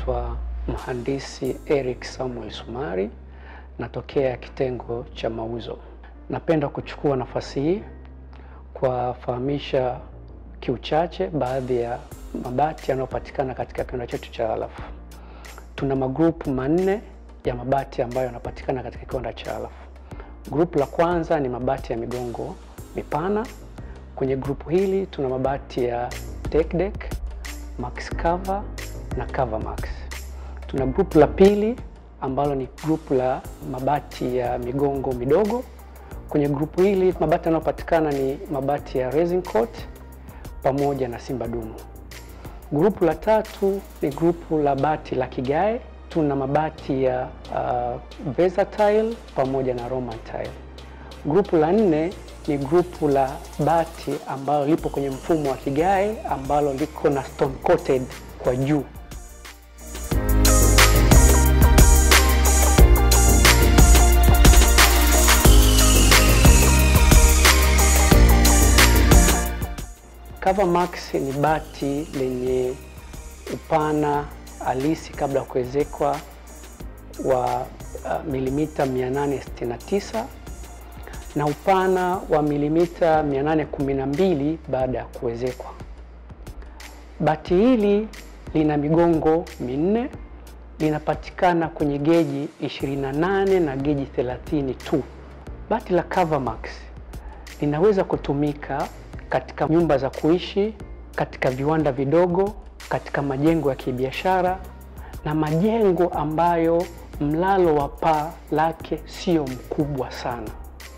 naitwa mhandisi Eric Samuel Sumari, natokea kitengo cha mauzo. Napenda kuchukua nafasi hii kuwafahamisha kiuchache baadhi ya mabati yanayopatikana katika kiwanda chetu cha Alaf. Tuna magrupu manne ya mabati ambayo yanapatikana katika kiwanda cha Alaf. Grupu la kwanza ni mabati ya migongo mipana. Kwenye grupu hili tuna mabati ya deck deck, max cover na cover max. Tuna grupu la pili ambalo ni grupu la mabati ya migongo midogo. Kwenye grupu hili mabati yanayopatikana ni mabati ya resin coat pamoja na simba dumu. Grupu la tatu ni grupu la bati la kigae. Tuna mabati ya uh, versatile pamoja na roman tile. Grupu la nne ni grupu la bati ambalo lipo kwenye mfumo wa kigae ambalo liko na stone coated kwa juu. Cover Max ni bati lenye upana halisi kabla ya kuwezekwa wa uh, milimita 869 na upana wa milimita 812 baada ya kuwezekwa. Bati hili lina migongo minne, linapatikana kwenye geji 28 na geji 30 tu. Bati la Covermax linaweza kutumika katika nyumba za kuishi, katika viwanda vidogo, katika majengo ya kibiashara na majengo ambayo mlalo wa paa lake sio mkubwa sana.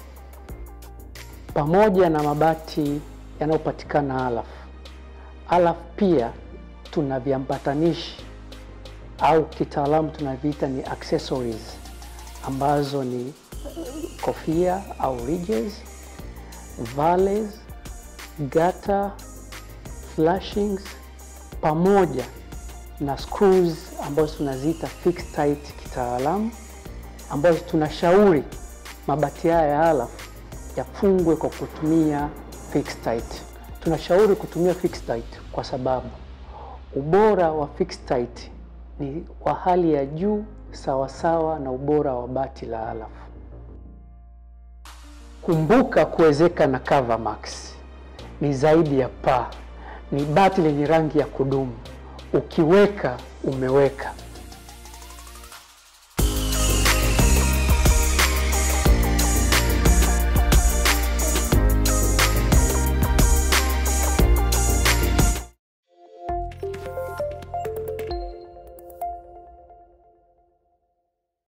Pamoja na mabati yanayopatikana Alaf, Alaf pia tuna viambatanishi au kitaalamu tunaviita ni accessories ambazo ni kofia au ridges, valleys, gata, flashings pamoja na screws ambazo tunaziita fixed tight kitaalamu, ambazo tunashauri mabati haya ya Alaf yafungwe kwa kutumia fixed tight. Tunashauri kutumia fixed tight kwa sababu ubora wa fixed tight ni wa hali ya juu sawasawa na ubora wa bati la Alaf. Kumbuka kuwezeka na Covermax ni zaidi ya paa, ni bati lenye rangi ya kudumu. Ukiweka umeweka.